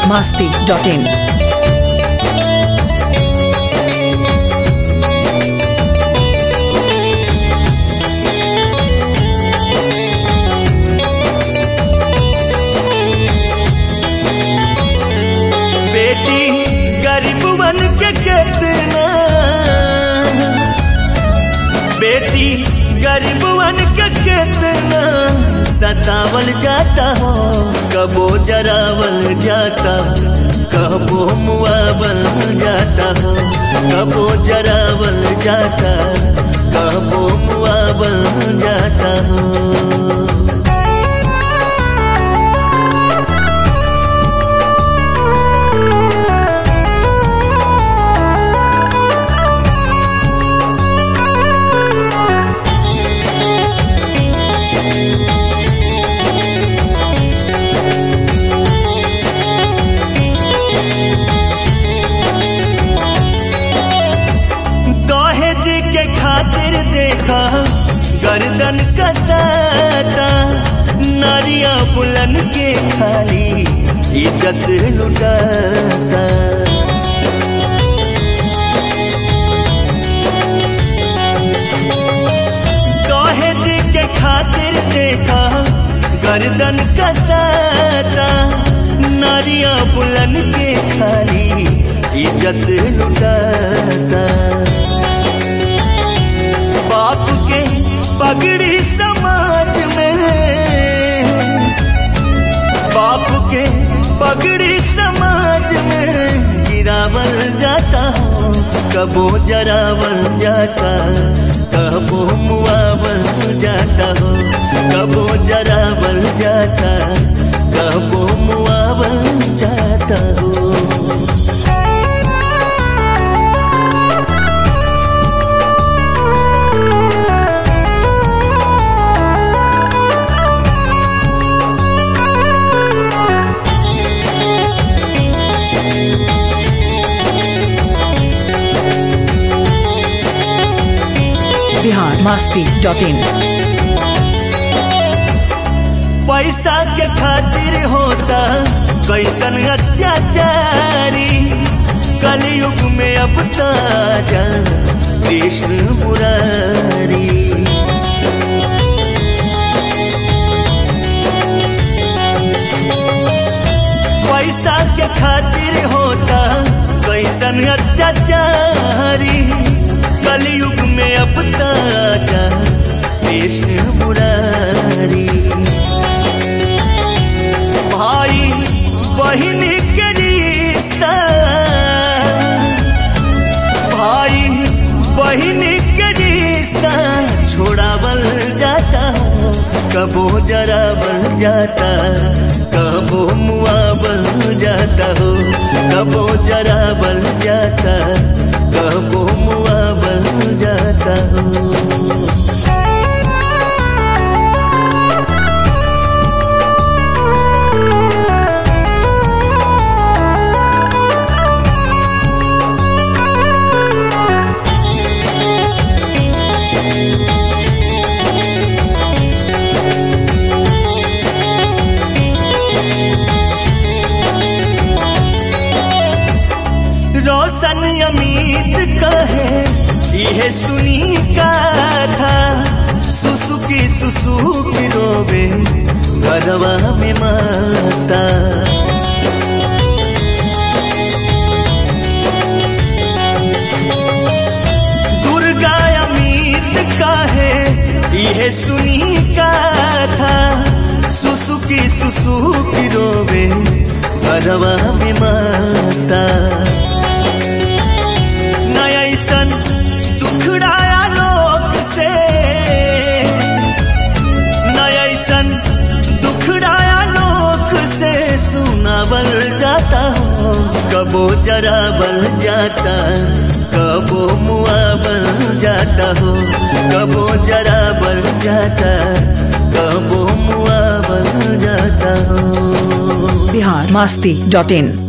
biharmasti.in बेटी गरीबवन के कितना बेटी गरीबवन के कितना सतावल जाता हो कबो जरावल जाता कबो मुआवल जाता हो कबो जरावल जाता कबो मुआवल जाता हो दहेज के खातिर देखा गर्दन कसाता नारिया बुलन के खाली इज्जत लुटाता दहेज के खातिर देखा गर्दन कसाता नारिया बुलन के खाली इज्जत लुटाता बाप के पगड़ी समाज में बाप के पगड़ी समाज में गिरावल जाता हो कबो जरावल जाता कबो मुआवल जाता हो कबो जरावल जाता कबो मुआवल जाता हो biharmasti.in पैसा के खातिर होता कैसन अत्याचारी कलयुग में अब ताजा कृष्ण मुरारी पैसा के खातिर होता कैसन अत्याचारी कलयुग में अब ताजा कृष्ण मुरारी भाई बहन के रिश्ता भाई बहन के रिश्ता छोड़ावल जाता कबो जरावल जाता कबो मुआवल जाता हो कबो जरावल जाता कबो मुआवल जाता हो रोशन अमीत कहे यह सुनी का था सुसुकी सुसुकी रोवे घरवा में माता दुर्गा अमीत कहे यह सुनी का था सुसुकी सुसुकी रोवे घरवा में माता नया ऐसन दुखड़ाया लोग से नया ऐसन दुखड़ाया लोग से सुनावल जाता हो कबो जरावल जाता कबो मुआवल जाता हो कबो जरावल जाता कबो मुआवल जाता हो biharmasti.in